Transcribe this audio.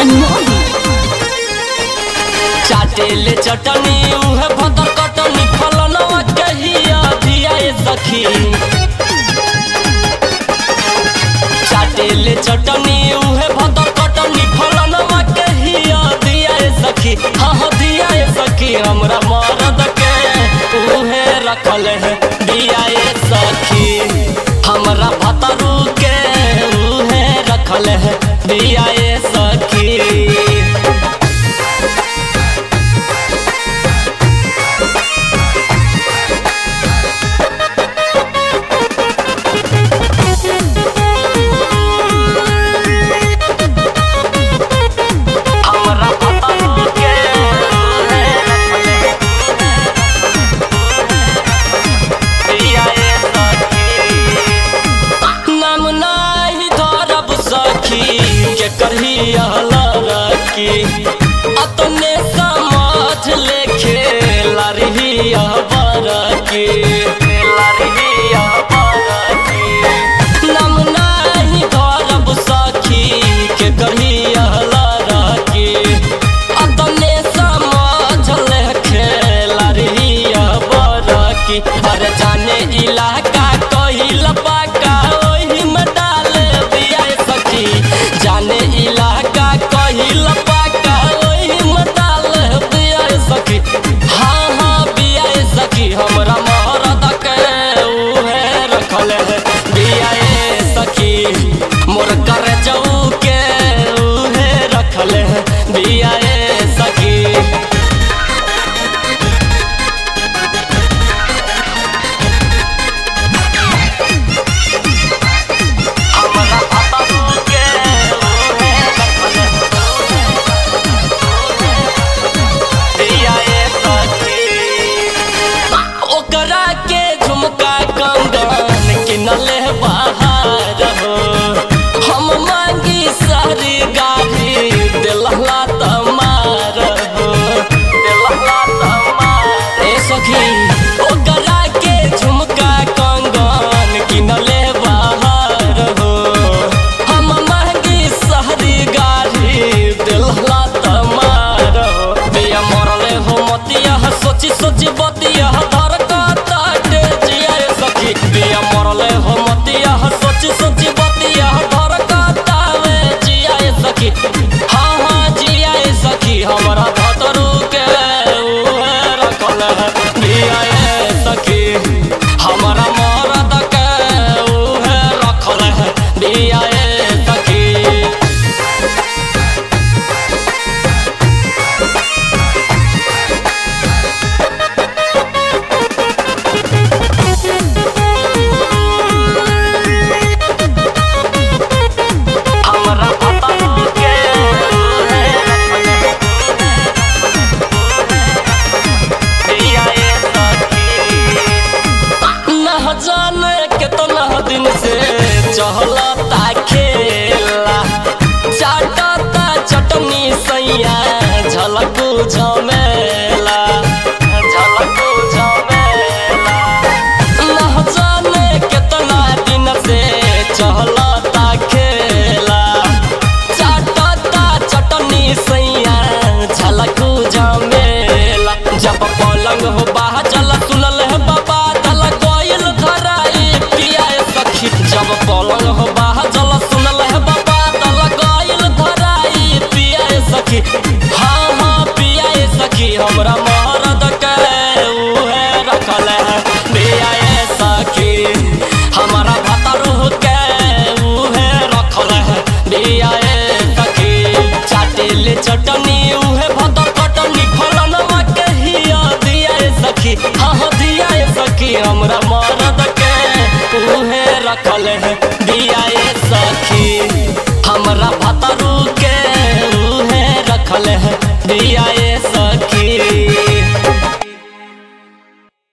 मनमोही चाटेले चटनी उहे भदर कटनी फलनवा कहिया दिया ए सखी चाटेले चटनी उहे भदर कटनी फलनवा कहिया दिया ए सखी हाँ हाँ दिया ए सखी हमरा मरद के उहे रखल है दिया ए सखी हमरा भतरू के उहे रखल है दिया ए सखी हमरा भतरू के दिया ए सखी नाम नाही धरब सखी के करही रखी अपने समझ ले खेला रही बरकी नाम नाही धरब सखी के करही रखी अपने समझ ले खेला रही बरकी अरे जाने इलाका कहिल पाका ओही में डाल दिया ए सखी जाने इलाका कहिल पाका ओही में डाल दिया ए सखी हाँ हाँ बिया ए सखी हमरा मरद के उहे रखल है बिया ए सखी मोर कर जाऊ के उहे रखल है बिया ए सखी हमरा भतरू के उहे रखल दिया ए सखी ओकरा के झुमका कंगन किनले बाहर हो हम मांगी सारी गाड़ी दिलहला तमार हो दिलहला तमार ए सखी ओकरा के झुमका कंगन किनले बाहर हो हम मांगी सारी गाड़ी दिलहला तमार हो बिया मरले हो मतिया सोची सोची बतिया धर काटे जिया ए सखी बिया मरले हो मतिया सोची सोची बतिया धर काटावे जिया ए सखी हाँ हाँ जिया ए सखी हमरा भतरू के उहे रखल है बिया ए सखी हमरा मरद के उहे रखल है बिया ए सखी हमरा भतरू के दिया ए सखी न जाने कितना दिन से चहलता खेला चाटता चटनी सैया झलकू झमेला झलकू झमेला न जाने कितना दिन से चहलता खेला चाटता चटनी सैया झलकू झमेला जब पलंग हो बाह चल सुनल है बाबा दल गोयल धराई पिया ए सखी जब पलंग हो बाह चल सुनल है बाबा दल गोयल धराई पिया ए सखी हाँ हाँ पिया ए सखी हमरा मरद के उहे रखल है पिया ए सखी हमरा भतरू के उहे रखल है पिया ए सखी चाटेले चटनी उहे भदर कटनी फलनवा के हिया दिया ए सखी हाँ हाँ दिया ए सखी हमरा मरद के उहे रखल है दिया ए सखी हमरा भतरू